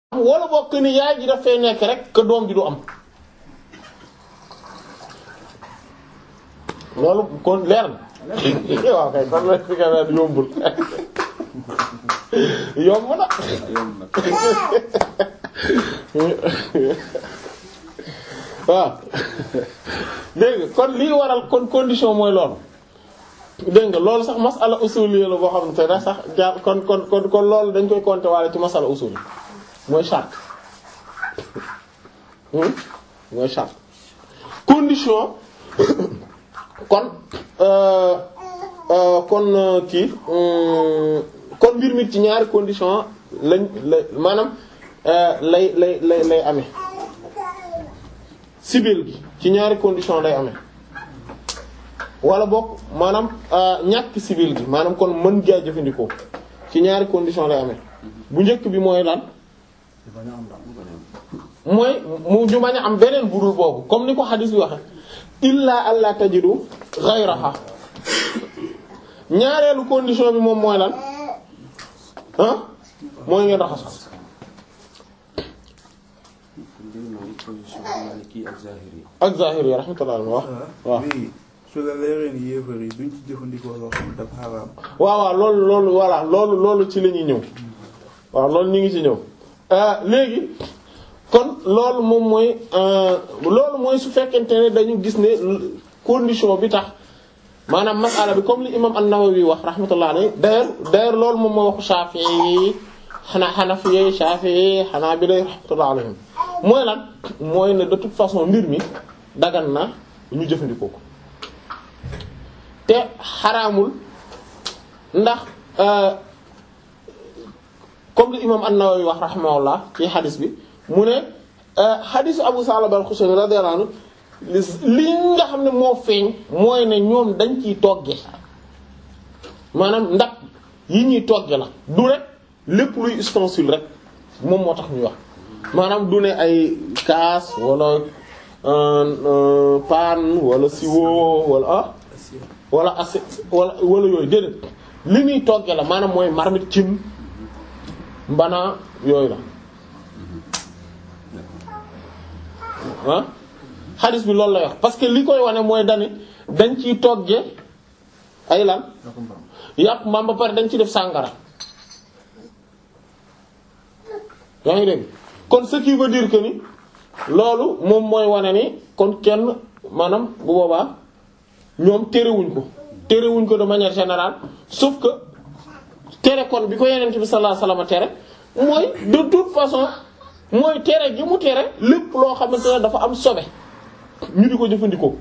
wala bokk ni yaay ji daf fay nekk rek que doom ji du am loolu kon leer na waaw kay kon la si nga yombul yomb na waaw dégg nga kon lii waral kon condition mooy loolu dégg nga loolu sax masala usuliyya la boo xam ne sax jaar kon kon kon kon loolu dañ koy compter waale ci masala usul mooy charte mooy charte condition kon kon kii kon mbir mi ci ñaari condition lañ la maanaam lay lay lay lay amee sibil gi ci ñaari condition lay amee wala boog maanaam ñàkk sibil gi maanaam kon mën gaa jëfandikoo ci ñaari condition lay amee bu njëkk bi mooy lan mooy mu ñu bañ a am beneen budul boobu comme ni ko xadis bi waxe illa alla tajidu ghayraha ñaareelu condition bi moom mooy lan ah mooy ngeen raxas ak zahiri yi rahmatullah wax waaw su la leeree ni yéefar yi duñ ci jëfandikoo loo xam dafa xaraam waaw waaw loolu loolu voilà loolu loolu ci la ñuy ñëw waaw loolu ñu ngi ci ñëw léegi kon loolu moom mooy loolu mooy su fekkente ne dañu gis ne condition bi tax maanaam masala bi comme li imam an-Nawawi wax rahmatullah alayhi d'ailleurs d'ailleurs loolu moom mooy waxu Shafi'i yi xanaa Hanafi Shafi'i Hanabila rahmatullah alayhim mooy lan mooy ne de toute façon mbir mi dagan na ñu jëfandikoo ko te xaraamul ndax comme li imam an-Nawawi wax rahimahullah ci xadis bi mu ne xadisu Abu Salaba al-Xushani radiyallahu anhu li nga xam ne moo feeñ mooy ne ñoom dañ ciy togge maanaam ndax yi ñuy togge la du rek lépp luy ustensile rek moom moo tax ñuy wax maanaam du ne ay kaas wala paan wala siwo wala ah wala assiette wala wala yooyu déedéet li ñuy togge la maanaam mooy marmite cin mbana yooyu la ah xadis bi loolu lay wax parce que li koy wane mooy dani dañ ciy togge ay lan yàpp mbaam ba pare dañ ci def sàngara yaa ngi dégg kon ce qui veut dire que ni loolu moom mooy wane ni kon kenn maanaam bu boobaa ñoom terewuñ ko terewuñ ko de manière générale sauf que tere kon bi ko yeneen bi sallallahu alayhi wasallam tere mooy de toute façon mooy tere gi mu tere lépp loo xamante ne dafa am sobe ñu di ko jëfandikoo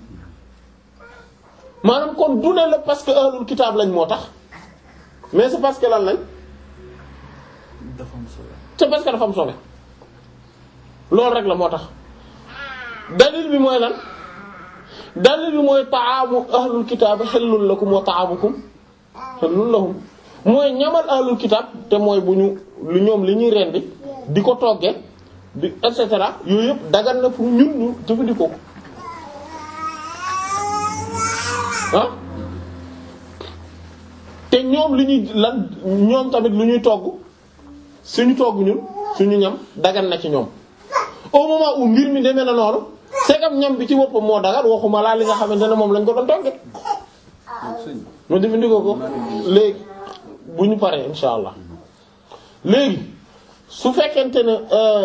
maanaam kon du ne la parce que ahlul kitaab lañ moo tax mais c'est parce que lan lañ dafa am solo c'est parce que dafa am sobe loolu rek la moo tax dalil bi mooy lan dalil bi mooy ta'amu ahlul kitaab hillun lakum wa ta'amukum hillun lahum mooy ñamal ahlul kitaab te mooy bu ñu lu ñoom li ñuy rendi di ko togge di et cetera yooyu yëpp dagan na pour ñun ñu jëfandikoo ko ah te ñoom li ñuy lan ñoom tamit lu ñuy togg suñu togg ñun suñu ñam dagan na ci ñoom au moment où mbir mi demee na noonu segam ñam bi ci boppam moo dagan waxuma laa li nga xamante ne moom lañ ko doon togge mu jëfandikoo ko léegi bu ñu paree insha allah léegi su fekkente ne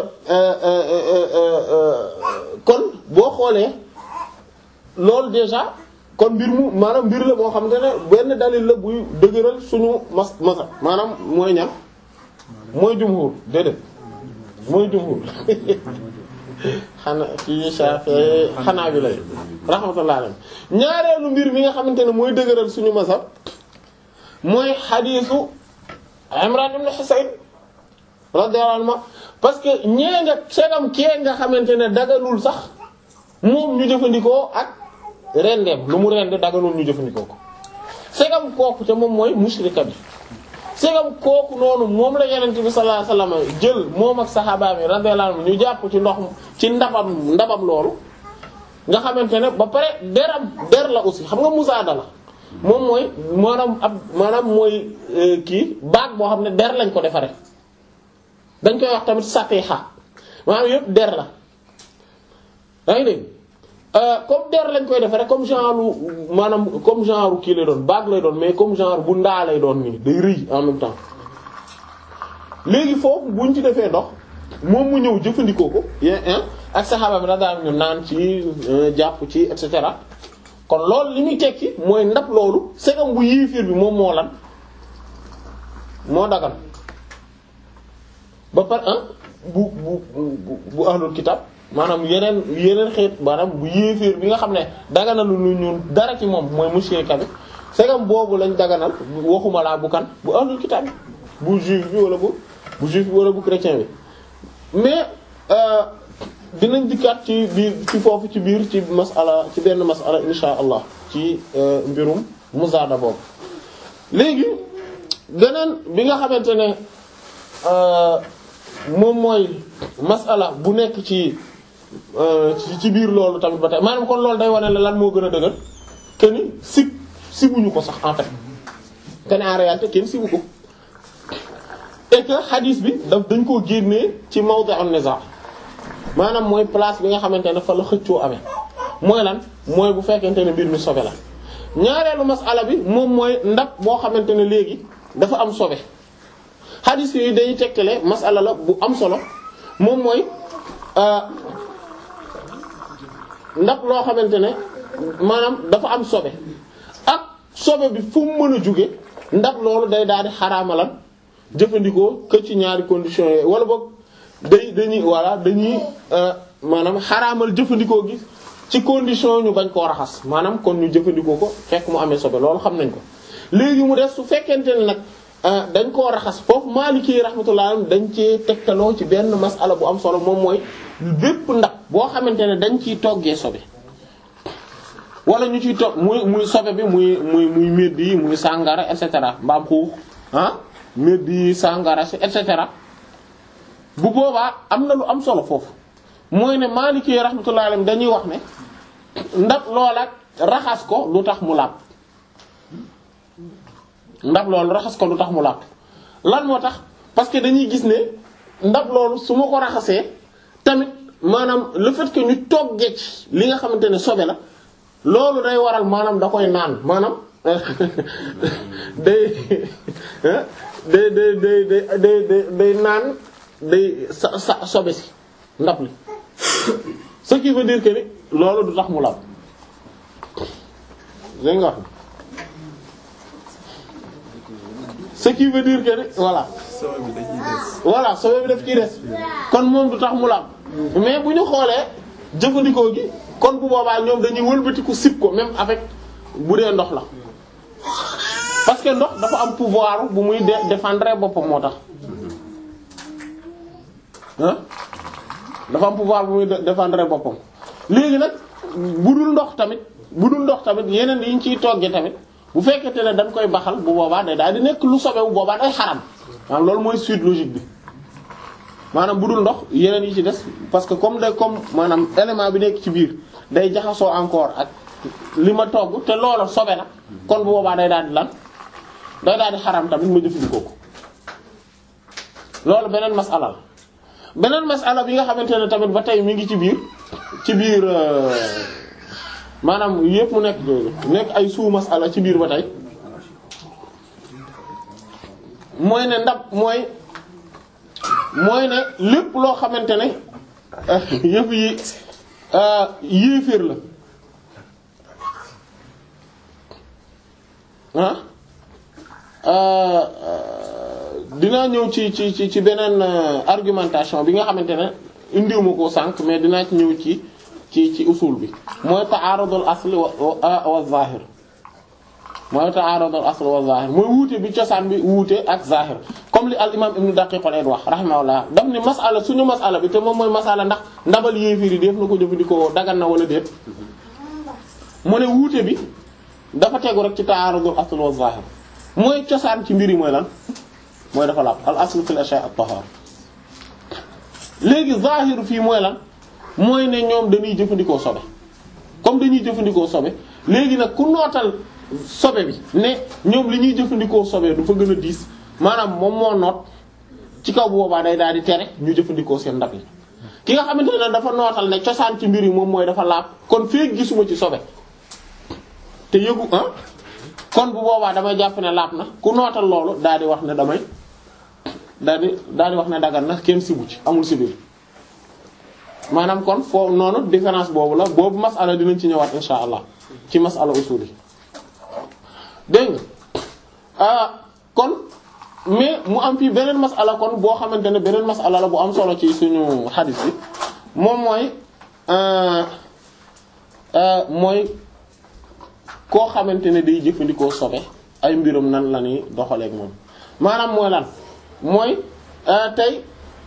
kon boo xoolee loolu déjà kon mbir mu maanaam mbir la boo xamante ne benn dalil la buy dëgëral suñu mas masa maanaam mooy ñan mooy jumhur déedéet mooy jumhur xanaa ci Shafi'i xanaa bi lay rahmatullah alayhi ñaareelu mbir mi nga xamante ne mooy dëgëral suñu masab mooy xadiisu Imran ibn Husayn radiyallahu anhu parce que ñee nga segam kee nga xamante ne daganul sax moom ñu jëfandikoo ak rendeem lu mu rende daganul ñu jëfandikoo ko segam kooku te moom mooy mushrika bi segam kooku noonu moom la yenente bi sallallahu alayhi wasallam jël moom ak saxaaba mi radiyallahu anhu ñu jàpp ci ndox ci ndabam ndabam loolu nga xamante ne ba pare deram der la aussi xam nga musaada la moom mooy maanaam ab maanaam mooy kii baag boo xam ne der lañ ko defare dañ koy wax tamit satiha maanaam yëpp der la yaa ngi dégg comme der lañ koy defee rek comme genre maanaam comme genre kii lay doon bague lay doon mais comme genre bu ndaa lay doon nii day rëy en même temps léegi foofu buñ ci defee ndox moom mu ñëw jëfandikoo ko ak saxaaba bi daal ñu naan ci jàpp ci et cetera kon loolu li muy tekki mooy ndab loolu segam bu yéeféer bi moom moo lan moo dagal ba par un bu bu bu bu ahlul kitab maanaam yeneen yeneen xeet maanaam bu yéeféer bi nga xam ne daganal lu ñun dara ci moom mooy mushrika bi segam boobu lañ daganal waxuma laa bu kan bu ahlul kitab bi bu juif bi wala bu bu juif bi wala bu chrétien bi mais dinañ dikkaat ci biir ci foofu ci biir ci masala ci benn masala insha allah ci mbirum muzaada boobu léegi beneen bi nga xamante ne moom mooy masala bu nekk ci ci biir loolu tamit ba tey maanaam kon loolu day wane la lan moo gën a dëgër que ni sib sibuñu ko sax en fait que ne en réalité kenn sibu ko et que hadith bi daf dañ koo génnee ci mawdi an-niza maanaam mooy place bi nga xamante ne fa la xëccoo amee mooy lan mooy bu fekkente ne mbir mi sobe la ñaareelu masala bi moom mooy ndab boo xamante ne léegi dafa am sobe hadith yi day tegtale masala la bu am solo moom mooy ndab loo xamante ne maanaam dafa am sobe ak sobe bi fu mu mën a jóge ndab loolu day daal di xaraamalan jëfandikoo que ci ñaari conditions yooyu wala boog day dañuy voilà dañuy maanaam xaraamal jëfandikoo gi ci condition ñu bañ koo raxas maanaam kon ñu jëfandikoo ko fekk mu amee sobe loolu xam nañ ko léegi mu des su fekkente ne nag dañ koo raxas foofu Maliki rahmatullah dañ cee tegtaloo ci benn masala bu am solo moom mooy bépp ndab boo xamante ne dañ ciy toggee sobe wala ñu ciy togg muy muy sobe bi muy muy muy médd yi muy sàngara et cetera mbaam xuux ah médd yi sàngara si et cetera bu boobaa am na lu am solo foofu mooy ne Maliki rahmatullah alayhi dañuy wax ne ndab loola raxas ko lu tax mu laab ndab loolu raxas ko lu tax mu laab lan moo tax parce que dañuy gis ne ndab loolu su ma ko raxasee tamit maanaam le fait que ñu toggee ci li nga xamante ne sobe la loolu day waral maanaam da koy naan maanaam day day day day day day day naan day sa sa sobe si ndab li ce qui veut dire que ni loolu du tax mu laab dégg nga wax ce qui veut dire que ni voilà sobe bi da ciy des. voilà sobe bi daf ciy des kon moom du tax mu laab mais bu ñu xoolee jëfandikoo gi kon bu boobaa ñoom dañuy wëlbatiku sip ko même avec bu dee ndox la parce que ndox dafa am pouvoir bu muy dé- défendre boppam moo tax ah dafa am pouvoir bu muy dé- défendre boppam léegi nag bu dul ndox tamit bu dul ndox tamit yeneen yi ñu ciy toggee tamit bu fekkente ne dañ koy baxal bu boobaa day daal di nekk lu sobewu boobaa day xaram maanaam loolu mooy suite logique bi maanaam bu dul ndox yeneen yi ci des parce que comme day comme maanaam élément bi nekk ci biir day jaxasoo encore ak li ma togg te loola sobe na kon bu boobaa day daal di lan day daal di xaram tamit ma jëfandikoo ko loolu beneen masala la beneen masala bi nga xamante ne tamit ba tey mi ngi ci biir ci biir euh, maanaam yépp mu nekk nekk ay suu masala ci biir ba tey mooy ne ndab mooy mooy ne lépp loo xamante ne yëf yi yéeféer la ah dinaa ñëw ci ci ci ci beneen argumentation bi nga xamante ne indiwuma ko sànq mais dinaa ci ñëw ci ci ci usul bi mooy ta'arudul asl wa wa zahir mooy ta'arudul asl wa zahir mooy wuute bi cosaan bi wuute ak zahir comme li al imam ibnu daqiq al wax rahimahullah daf ni masala suñu masala bi te moom mooy masala ndax ndabal yéefir yi def na ko jëfandikoo dagan na wala déet mu ne wuute bi dafa tegu rek ci ta'arudul asl wa zahir mooy cosaan ci mbir yi mooy lan mooy dafa laab al aslu fil ashya' at-tahara léegi zahiru fii mooy lan mooy ne ñoom dañuy jëfandikoo sobe comme dañuy jëfandikoo sobe léegi nag ku nootal sobe bi ne ñoom li ñuy jëfandikoo sobe du fa gën a diis maanaam moom moo noot ci kaw bu boobaa day daal di tere ñu jëfandikoo seen ndab yi ki nga xamante ne dafa nootal ne cosaan ci mbir yi moom mooy dafa laab kon feek gisuma ci sobe te yëgu ah kon bu boobaa damay jàpp ne laab na ku nootal loolu daal di wax ne damay daal di daal di wax ne dagan na kenn sibu ci amul sibir maanaam kon foofu noonu différence boobu la boobu masala dinañ ci ñëwaat insha allah ci masala usul yi dégg nga ah kon mais mu am fii beneen masala kon boo xamante ne beneen masala la bu am solo ci suñu xadis bi moom mooy mooy koo xamante ne day jëfandikoo sobe ay mbirum nan la ñuy doxaleeg moom maanaam mooy lan mooy tey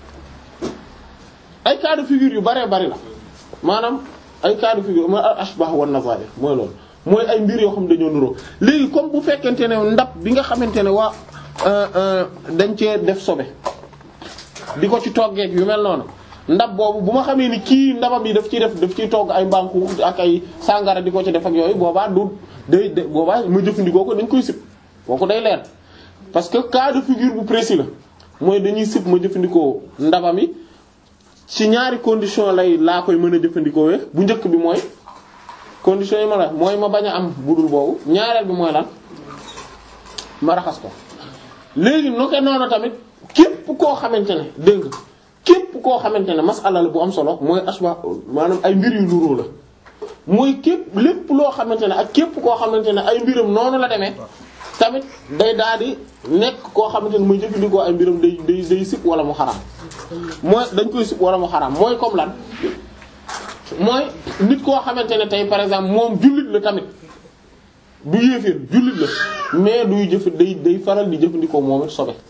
ay cas de figure yu baree bari la maanaam ay cas de figure mooy ashbah wan nazair mooy loolu mooy ay mbir yoo xam dañoo nuroo léegi comme bu fekkente ne ndab bi nga xamante ne waa dañ cee def sobe di ko ci toggeeg yu mel noonu ndab boobu bu ma xamee ni kii ndabam yi daf ciy def daf ciy togg ay mbanku ak ay sàngara di ko ci def ak yooyu boobaa du day boobaa ma jëfandikoo ko dañ koy sib kooku day leer parce que cas de figure bu précis la mooy dañuy sib ma jëfandikoo ndabam yi ci ñaari condition lay laa koy mën a jëfandikoo bu njëkk bi mooy condition yi ma la mooy ma bañ a am budul boobu ñaareel bi mooy lan ma raxas ko léegi nu ko noonu tamit képp koo xamante ne dégg nga képp koo xamante ne masala la bu am solo mooy asba maanaam ay mbir yu nuroo la mooy képp lépp loo xamante ne ak képp koo xamante ne ay mbiram noonu la demee tamit day daal di nekk koo xamante ne mooy jëfandikoo ay mbiram day day day sib wala mu xaraam mooy dañ koy sib wala mu xaraam mooy comme lan mooy nit koo xamante ne tey par exemple moom jullit la tamit du yéeféer jullit la mais duy jëf day day faral di jëfandikoo moom it sobe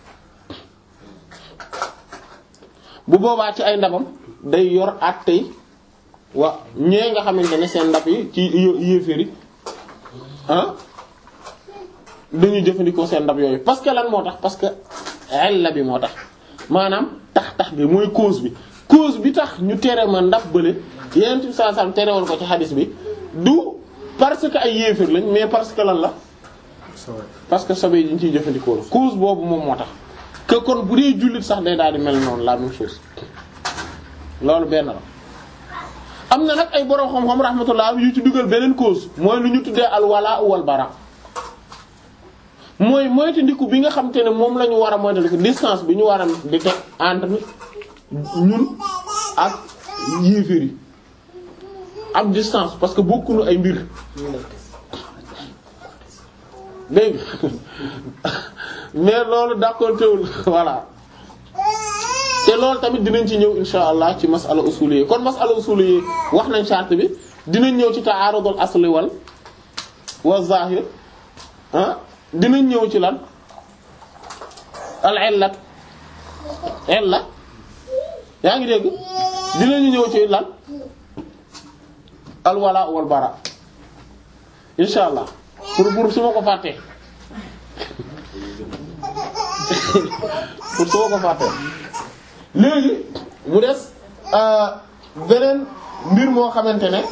bu boobaa ci ay ndabam day yor at tey wa ñee nga xamante ne seen ndab yi ci yéeféer yi ah dañuy jëfandikoo seen ndab yooyu parce que lan moo tax parce que illa bi moo tax maanaam tax tax bi mooy cause bi cause bi tax ñu tere ma ndab bële yeneen ci saa saa tere woon ko ci xadis bi du parce que ay yéeféer lañ mais parce que lan la parce que sobe yi ñu ciy jëfandikoo la cause boobu moom moo tax que kon bu dee jullit sax day daal di mel noonu la même chose loolu benn la am na nag ay borom xam-xam rahmatullah yu ci dugal beneen cause mooy lu ñu tuddee al wala wal bara mooy moytandiku bi nga xam te ne moom la ñu war a moytandiku distance bi ñu war a di teg entre ñun ak yéeféer yi ak distance parce que bokkuñu ay mbir dégg mais loolu d'accord teewul voilà te loolu tamit dinañ ci ñëw insha allah ci masala usuliyé kon masala usuliyé wax nañ charte bi dinañ ñëw ci ta'arudul asli wal wa zahir ah dinañ ñëw ci lan al illat illa yaa ngi dégg dinañu ñëw ci lan al wala wal bara insha allah pour pour su ma ko fàttee pour su ma ko fàttee léegi mu des beneen mbir moo xamante ne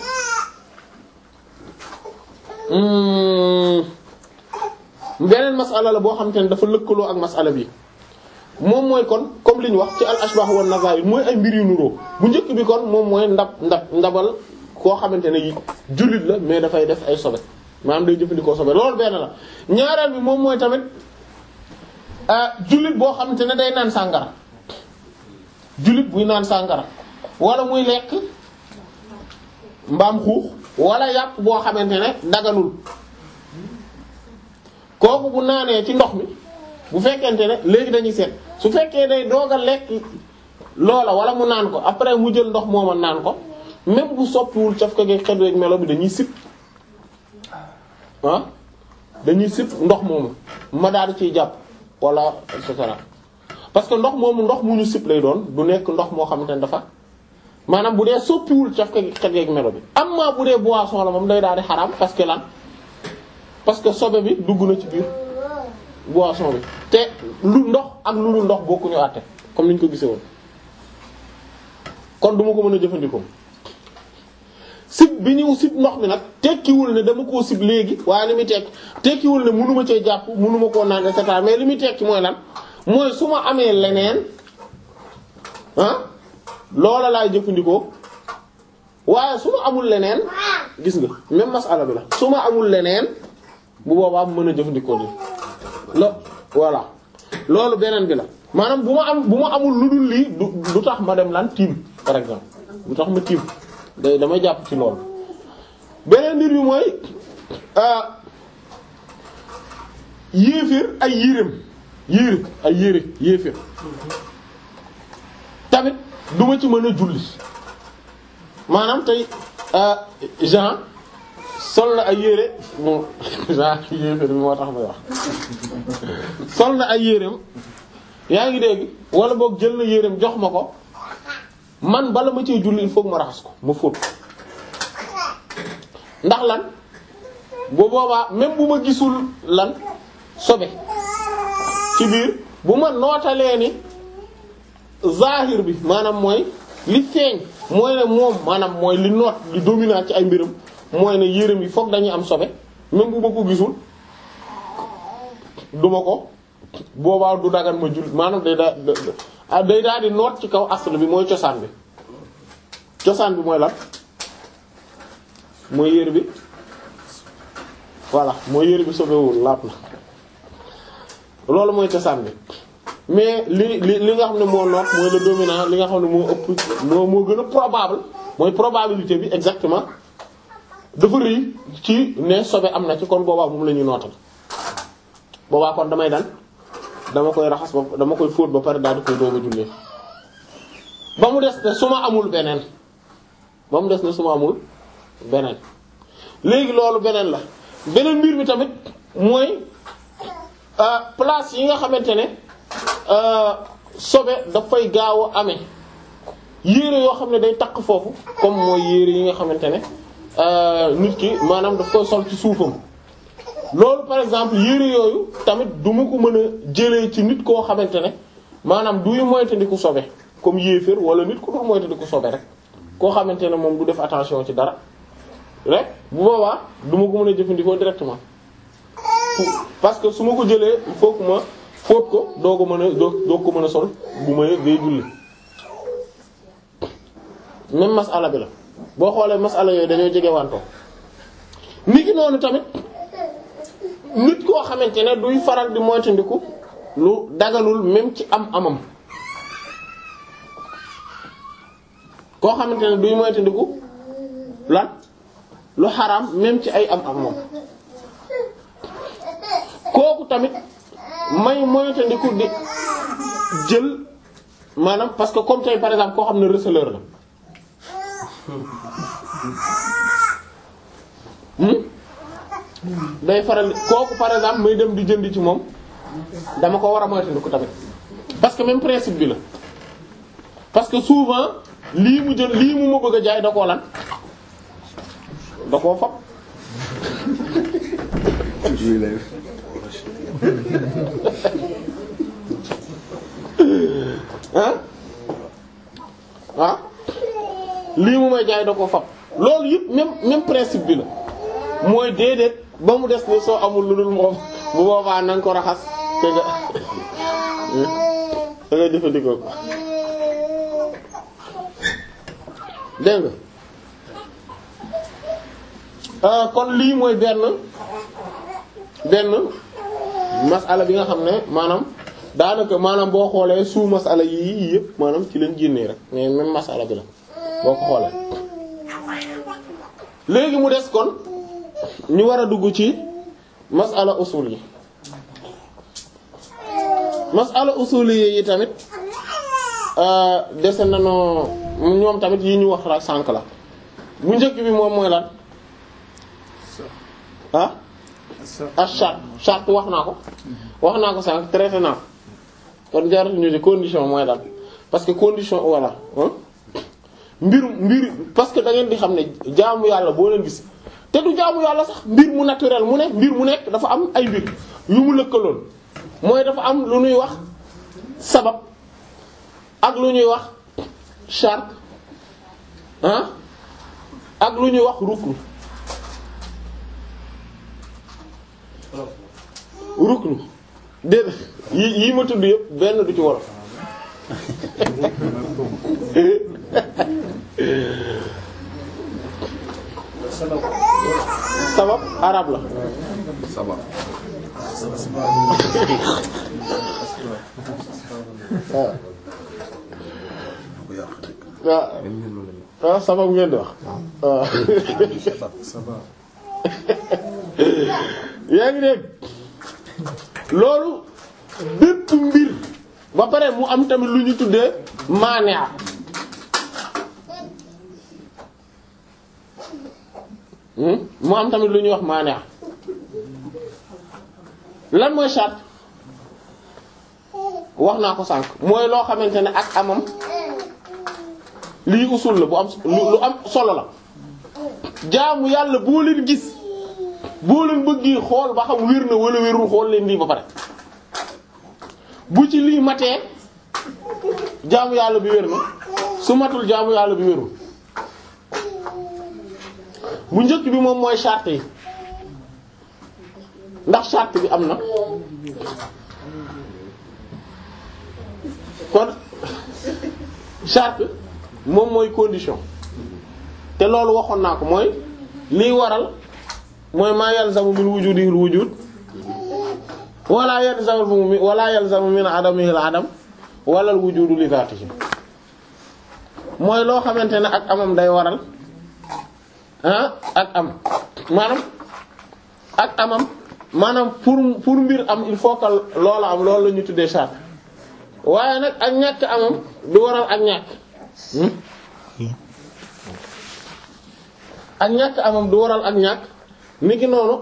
beneen masala la boo xamante ne dafa lëkkaloo ak masala bi moom mooy kon comme li ñu wax ci al ashbah wan nazair mooy ay mbir yu nuroo bu njëkk bi kon moom mooy ndab ndab ndabal koo xamante ne jullit la mais dafay def ay sobe maanaam day jëfandikoo sobe loolu benn la ñaareel bi moom mooy tamit jullit boo xamante ne day naan sàngara jullit buy naan sàngara wala muy lekk mbaam xuux wala yàpp boo xamante ne daganul kooku bu naanee ci ndox mi bu fekkente ne léegi dañuy seet su fekkee day doog a lekk loola wala mu naan ko après mu jël ndox mooma naan ko même bu soppiwul caf ko gi xet rek melo bi dañuy sip ah dañuy sip ndox moomu ma daal di ciy jàpp wala et cetera parce que ndox moomu ndox mu ñu sip lay doon du nekk ndox moo xamante ne dafa maanaam bu dee soppiwul caf ko gi xet rek melo bi amma bu dee boisson la moom day daal di xaraam parce que lan parce que sobe bi dugg na ci biir boisson bi te lu ndox ak lu lu ndox bokkuñu àtte comme niñ ko gisee woon kon duma ko mën a jëfandikoo sib bi ñëw sib ndox mi nag tekkiwul ne dama koo sib léegi waaye li muy tekki tekkiwul ne mënuma cee jàpp mënuma koo naan et cetera mais li muy tekki mooy lan mooy su ma amee leneen ah loola laay jëfandikoo waaye su ma amul leneen gis nga même masala bi la su ma amul leneen bu boobaa mën a jëfandikoo li la voilà loolu beneen bi la maanaam bu ma am bu ma amul lu dul lii du du tax ma dem lan tiim par exemple du tax ma tiim day damay jàpp ci loolu beneen mbir bi mooy yéeféer ay yéreem yére ay yére yéeféer tamit duma ci mën a julli maanaam tey Jean sol na ay yére bon Jean yéeféer bi moo tax may wax sol na ay yéreem yaa ngi dégg wala boog jël na yéreem jox ma ko man bala ma cee julli il faut que ma raxas ko ma fóot ndax lan bu boobaa même bu ma gisul lan sobe ci biir bu ma nootalee ni zahir bi maanaam mooy li feeñ mooy ne moom maanaam mooy li noot li dominant ci ay mbiram mooy ne yërëm yi fokk dañuy am sobe même bu ma ko gisul duma ko boobaa du dagan ma jul maanaam day daa day daal di noot ci kaw asl bi mooy cosaan bi cosaan bi mooy lan mooy yére bi voilà mooy yére bi sobewul laat na loolu mooy cosaan bi mais li li li nga xam ne moo noot mooy le dominant li nga xam ne moo ëpp moo moo gën a probable mooy probabilité bi exactement dafa rëy ci ne sobe am na ci kon boobaa moom la ñuy nootal boobaa kon damay dan dama koy raxas ba dama koy fóot ba pare daal di koy doog a jullee ba mu des ne su ma amul beneen ba mu des ne su ma amul beneen léegi loolu beneen la beneen mbir mi tamit mooy place yi nga xamante ne sobe dafay gaaw a amee yére yoo xam ne day takk foofu comme mooy yére yi nga xamante ne nit ki maanaam daf koy sol ci suufam loolu par exemple yére yooyu tamit du ma ko mën a jëlee ci nit koo xamante ne maanaam duy moytandiku sobe comme yéeféer wala nit ku dul moytandiku sobe rek koo xamante ne moom du def attention ci dara rek bu boobaa du ma ko mën a jëfandikoo directement parce que su ma ko jëlee il faut que ma fóot ko doo ko mën a doo doo ko mën a sol bu may day julli même masala bi la boo xoolee masala yooyu dañoo jege wantoo nit ki noonu tamit nit koo xamante ne duy faral di moytandiku lu daganul même ci am amam koo xamante ne duy moytandiku lan lu xaraam même ci ay am amam kooku tamit may moytandiku di jël maanaam parce que comme tey par exemple koo xam ne receleur la day faral kooku par exemple may dem di jënd ci moom dama ko war a moytandiku tamit parce que même principe bi la parce que souvent lii mu jël lii mu ma bëgg a jaay da koo lan da koo fab ah ah lii mu may jaay da koo fab loolu yëpp même même principe bi la mooy déedéet ba mu des ni soo amul lu dul moom bu boobaa na nga ko raxas te nga te nga jëfandikoo ko dégg nga kon lii mooy benn benn masala bi nga xam ne maanaam daanaka maanaam boo xoolee suu masala yii yëpp maanaam ci lañ génnee rek mais même masala bi la boo ko xoolee léegi mu des kon ñu war a dugg ci masala usul yi masala usul yi tamit dese nañoo ñoom tamit yi ñu wax la sànk la bu njëkk bi moom mooy lan ah ah charte charte wax naa ko wax naa ko sànq traité naa ko kon jaratu ñu ci condition mooy lan parce que condition voilà mbir mbir parce que da ngeen di xam ne jaamu yàlla boo leen gis te du jaamu yàlla sax mbir mu naturel mu ne mbir mu nekk dafa am ay mbir yu mu lëkkaloon mooy dafa am lu ñuy wax sabab ak lu ñuy wax charte ah ak lu ñuy wax ruknu ruknu déedéet yi yi ma tudd yëpp benn du ci wolof sabab arab la sabab waaw bu yàq rek waaw waaw sabab ngeen di wax waaw sabab yaa ngi dégg loolu bépp mbir ba pare mu am tamit lu ñu tuddee maanaa hmm mu am tamit lu ñuy wax maanaa lan mooy charte wax naa ko sànq mooy loo xamante ne ak amam lii usul la bu am lu am solo la jaamu yàlla boo leen gis boo leen bëggee xool ba xam wér na wala wérul xool leen lii ba pare bu ci lii matee jaamu yàlla bi wér na su matul jaamu yàlla bi wérul bu njëkk bi moom mooy charte yi ndax charte bi am na kon charte moom mooy condition te loolu waxoon naa ko mooy liy waral mooy maa yalzamu min wujudihi al-wujud wala yalzamu min wala yalzamu min adamihi al-adam wala al-wujudu li dhatihi mooy loo xamante ne ak amam day waral ah ak am maanaam ak amam maanaam pour pour mbir am il faut que loola am loolu la ñu tuddee charte waaye nag ak ñàkk amam du waral ak ñàkk ak ñàkk amam du waral ak ñàkk niki noonu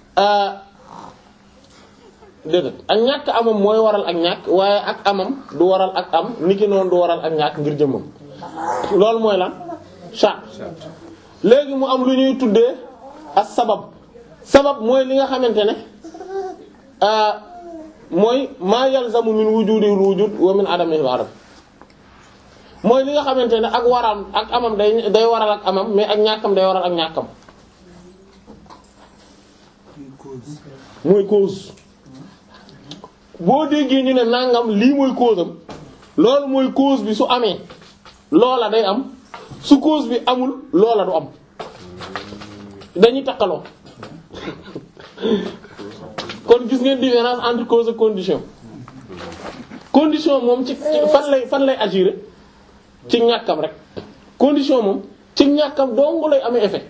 déedéet ak ñàkk amam mooy waral ak ñàkk waaye ak amam du waral ak am niki noonu du waral ak ñàkk ngir jëmmam loolu mooy lan charte léegi mu am lu ñuy tuddee as sabab sabab mooy li nga xamante ne mooy maa yalzamu min wujudi wujud wa min adamihi al adam mooy li nga xamante ne ak waram ak amam day day waral ak amam mais ak ñàkkam day waral ak ñàkkam mooy cause boo déggee ñu ne nangam lii mooy cause am loolu mooy cause bi su amee loola day am su cause bi amul loola du am dañuy takkaloo kon gis ngeen différence entre cause et condition condition moom ci fan lay fan lay agir ci ñàkkam rek condition moom ci ñàkkam dong lay amee effet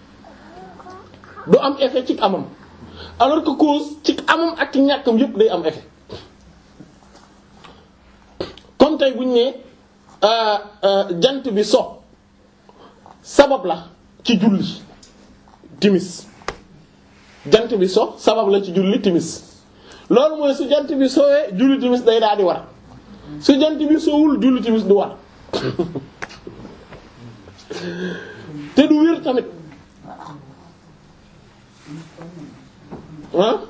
du am effet ci amam alors que cause ci amam ak ci ñàkkam yépp day am effet comme tey bu ñu nee jant bi so sabab la ci julli timis jant bi so sabab la ci julli timis loolu mooy su jant bi sowee julli timis day daal di war su jant bi sowul julli timis du war te du wér tamit ah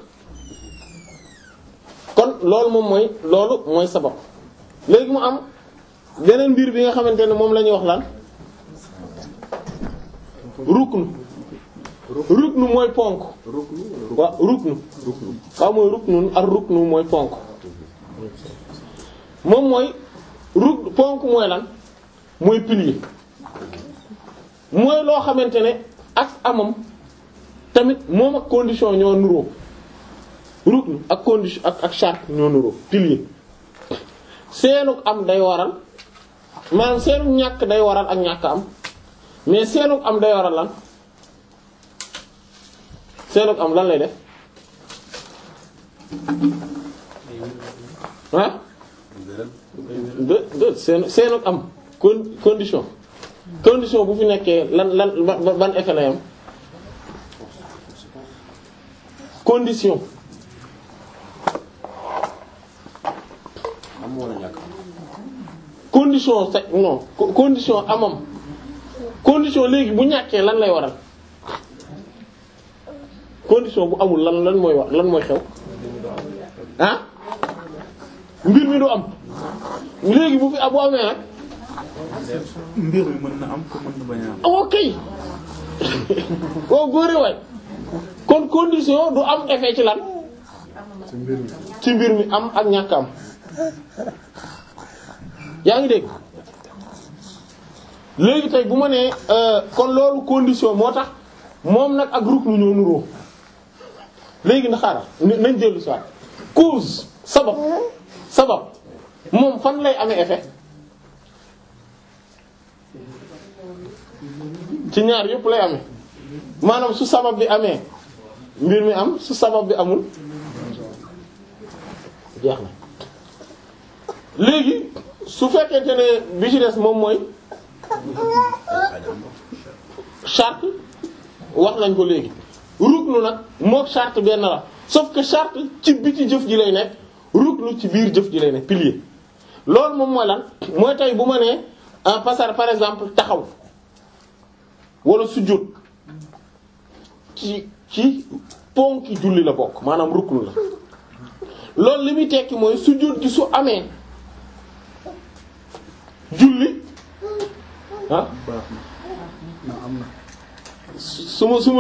kon loolu moom mooy loolu mooy sabab léegi mu am beneen mbir bi nga xamante ne moom la ñuy wax lan ruknu ruknu mooy ponk waaw ruknu waaw mooy ruknu ak ruknu mooy ponk moom mooy ruk ponk mooy lan mooy pilier mooy loo xamante ne ak amam tamit moom ak condition ñoo nuroo ruknu ak condition ak ak charte ñoo nuroo pilier seenuk am day waral maanaam seenuk ñàkk day waral ak ñàkk am mais seenuk am day waral lan seenuk am lan lay def ah de de seen seenuk am con condition condition bu fi nekkee lan lan ban effet lay am condition am wala ñàkk condition sa non condition amam condition léegi bu ñàkkee lan lay waral condition bu amul lan lan mooy wax lan mooy xew ah mbir mi du am léegi bu fi bu amee nag mbir mi mën na am ko mën na bañ a am. ok waaw góore waay kon condition du am effet ci lan ci mbir mi ci mbir mi am ak ñàkk am yaa ngi dégg léegi tey bu ma nee euh, kon loolu condition moo tax moom nag ak ruknu ñoo nuroo léegi na xaaral ni- nañ dellu si waat cause sabab sabab moom fan lay amee effet ci ñaar yëpp lay amee maanaam su sabab bi amee mbir mi am su sabab bi amul jeex na léegi su fekkente ne bi ci des moom mooy charte wax nañ ko léegi ruknu nag mook charte benn la sauf que charte ci biti jëf ji lay nekk ruknu ci biir jëf ji lay nekk pilier loolu moom mooy lan mooy tey bu ma nee en passant par exemple taxaw wala sujjóot ci ci ponki julli la bokk maanaam ruknu la loolu li muy tekki mooy sujjóot gi su amee julli ah baax na na am na su ma su ma